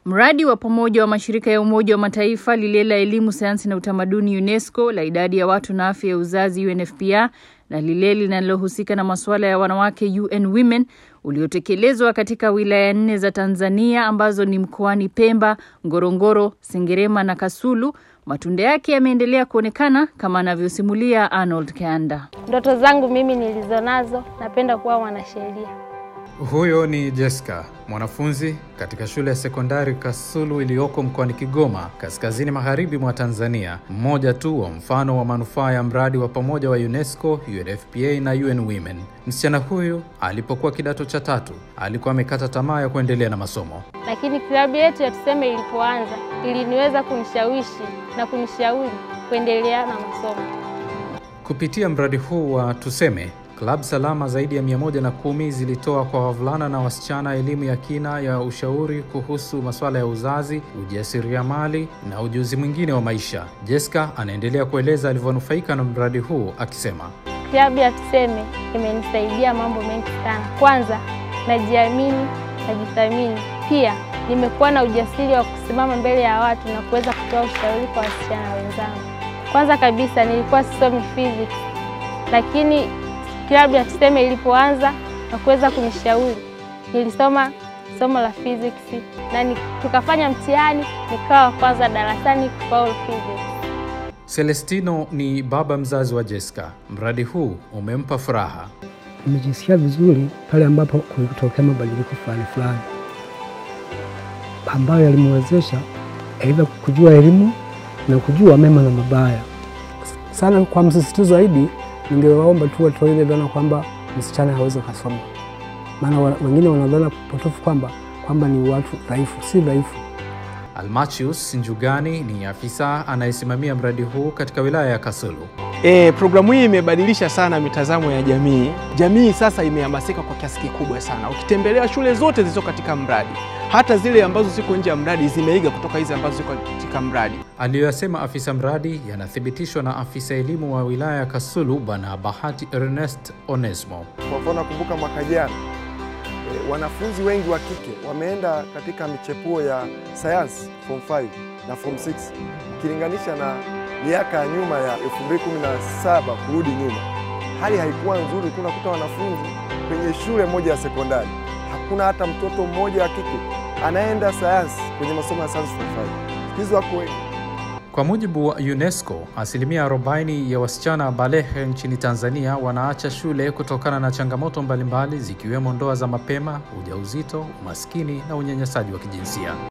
Mradi wa pamoja wa mashirika ya Umoja wa Mataifa, lile la elimu, sayansi na utamaduni UNESCO, la idadi ya watu na afya ya uzazi UNFPA na lile linalohusika na masuala ya wanawake UN Women uliotekelezwa katika wilaya nne za Tanzania ambazo ni mkoani Pemba, Ngorongoro, Sengerema na Kasulu. Matunda yake yameendelea kuonekana kama anavyosimulia Arnold Kanda. Ndoto zangu mimi nilizonazo, napenda kuwa mwanasheria. Huyo ni Jessica, mwanafunzi katika shule ya sekondari Kasulu iliyoko mkoani Kigoma, kaskazini magharibi mwa Tanzania, mmoja tu wa mfano wa manufaa ya mradi wa pamoja wa UNESCO, UNFPA na UN Women. Msichana huyu alipokuwa kidato cha tatu alikuwa amekata tamaa ya kuendelea na masomo, lakini klabu yetu ya Tuseme ilipoanza iliniweza kunishawishi na kunishauri kuendelea na masomo. Kupitia mradi huu wa Tuseme Klabu salama zaidi ya 110 zilitoa kwa wavulana na wasichana elimu ya kina ya ushauri kuhusu masuala ya uzazi, ujasiriamali na ujuzi mwingine wa maisha. Jessica anaendelea kueleza alivyonufaika na mradi huu akisema, klabu ya Tuseme imenisaidia mambo mengi sana. Kwanza, najiamini, najithamini. Pia nimekuwa na ujasiri wa kusimama mbele ya watu na kuweza kutoa ushauri kwa wasichana wenzangu. Kwanza kabisa nilikuwa sisomi physics, lakini klabu ya Tuseme ilipoanza na kuweza kunishauri, nilisoma somo la physics na tukafanya mtihani, nikawa kwanza darasani kufaulu physics. Celestino ni baba mzazi wa Jessica. Mradi huu umempa furaha. Nimejisikia vizuri pale ambapo kulitokea mabadiliko fulani fulani ambayo yalimwezesha aidha kujua elimu na kujua mema na mabaya. Sana kwa msisitizo zaidi ningewaomba tu watoe ile dhana kwamba msichana hawezi kasoma, maana wengine wanadhana potofu kwamba kwamba ni watu dhaifu. Si dhaifu. Almachius Njugani ni afisa anayesimamia mradi huu katika wilaya ya Kasulu. E, programu hii imebadilisha sana mitazamo ya jamii. Jamii sasa imehamasika kwa kiasi kikubwa sana. Ukitembelea shule zote zilizo katika mradi, hata zile ambazo ziko nje ya mradi zimeiga kutoka hizi ambazo ziko katika mradi. Aliyoyasema afisa mradi yanathibitishwa na afisa elimu wa wilaya ya Kasulu Bwana Bahati Ernest Onesmo. Kwa mfano, nakumbuka mwaka jana e, wanafunzi wengi wa kike wameenda katika michepuo ya sayansi form 5 na form 6 ukilinganisha na miaka ya nyuma ya 2017 kurudi nyuma, hali haikuwa nzuri. Kunakuta wanafunzi kwenye shule moja ya sekondari hakuna hata mtoto mmoja wa kike anaenda sayansi kwenye masomo ya sayansi form 5. Siku hizi wako wengi. Kwa mujibu wa UNESCO, asilimia 40 ya wasichana balehe nchini Tanzania wanaacha shule kutokana na changamoto mbalimbali zikiwemo ndoa za mapema, ujauzito, umaskini na unyanyasaji wa kijinsia.